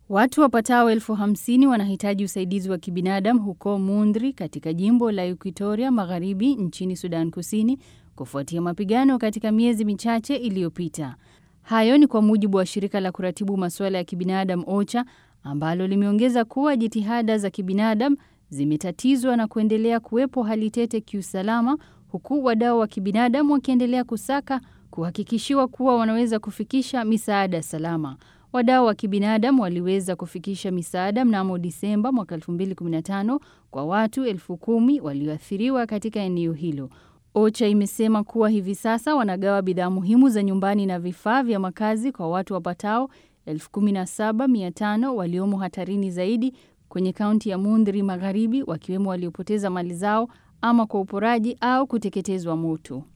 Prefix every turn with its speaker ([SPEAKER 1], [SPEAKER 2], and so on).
[SPEAKER 1] Watu wapatao elfu hamsini wanahitaji usaidizi wa kibinadamu huko Mundri katika jimbo la Equatoria Magharibi nchini Sudan Kusini kufuatia mapigano katika miezi michache iliyopita. Hayo ni kwa mujibu wa shirika la kuratibu masuala ya kibinadamu OCHA ambalo limeongeza kuwa jitihada za kibinadamu zimetatizwa na kuendelea kuwepo hali tete kiusalama huku wadau wa kibinadamu wakiendelea kusaka kuhakikishiwa kuwa wanaweza kufikisha misaada salama. Wadau wa kibinadamu waliweza kufikisha misaada mnamo Disemba mwaka 2015 kwa watu elfu kumi walioathiriwa katika eneo hilo. OCHA imesema kuwa hivi sasa wanagawa bidhaa muhimu za nyumbani na vifaa vya makazi kwa watu wapatao 17500 waliomo hatarini zaidi kwenye kaunti ya Mundri Magharibi, wakiwemo waliopoteza mali zao ama kwa uporaji au kuteketezwa moto.